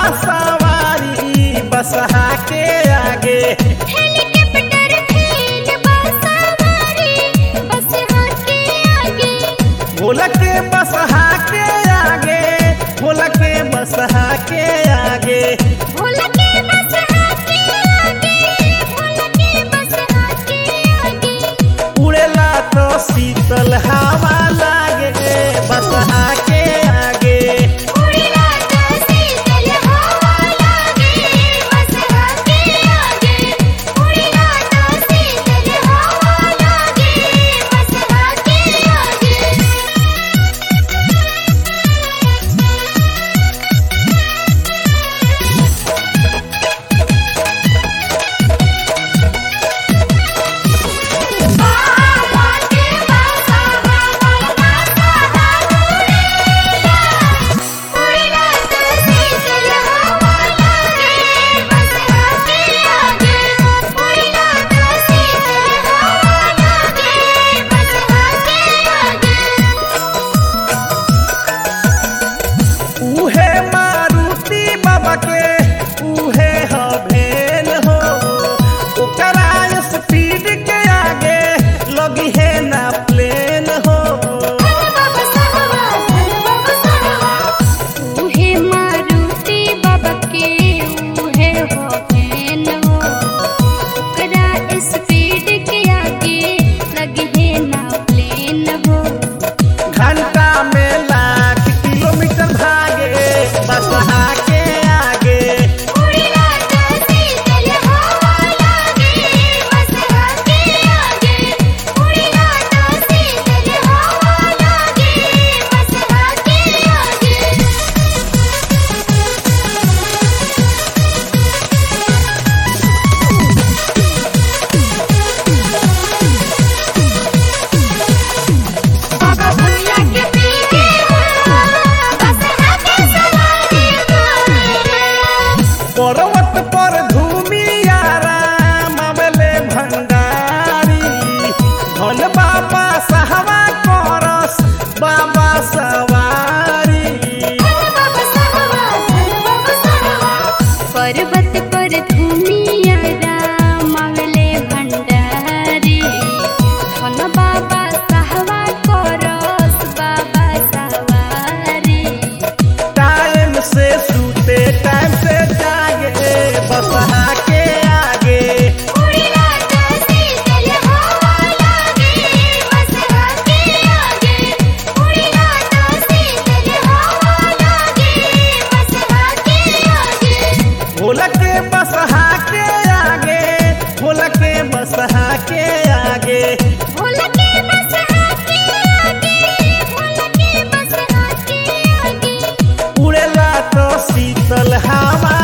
सवारी बसहा के आगे हेलीकॉप्टर खेल बसवारी बस के आगे भोला के बसहा के आगे भोला के बसहा के आगे भोला के बस के आगे भोला के बस के आगे उड़ेला तो शीतल हवा लागे बसहा के आगे उड़ेला तो शीतल हवा लागे बस के आगे उड़ेला तो शीतल हवा लागे बस के आगे बाबा के बसा बाबा बसा उड़ेला उड़ेला तो शीतल हवा लागे बस के आगे उड़ेला तो शीतल हवा लागे बस के आगे उहे मारुति बाबा के उहे हभेन हो ओकरा स्पीड के आगे लगी है ना प्लेन हो बाबा साहबा बाबा साहबा उहे मारुति बाबा के उहे हो फैन हो ओकरा स्पीड के आगे लगे है ना प्लेन हो घंटा में लाख किलोमीटर भागे बसहा के आगे उड़ेला तो शीतल हवा लागे बस के आगे उड़ेला तो शीतल हवा लागे बस के आगे बाबा भैया के पीछे बस के सवारी पर्वत पर धूमियारा मामले भंडारी धन बाबा सहवा करस बाबा सवारी बाबा साहबा बाबा साहबा पर्वत पर धूमिया मावले भंडारी धन बाबा साहबा करस बाबा सवारी टाइम से सूते टाइम से जागे बसहा के आगे उड़ेला तो शीतल हवा लागे बस के आगे उड़ेला तो शीतल हवा लागे बस के आगे भोला के बसहा के आगे भोला के बसहा के आगे भोला के बस के आगे भोला के बस के आगे उड़ेला तो शीतल हवा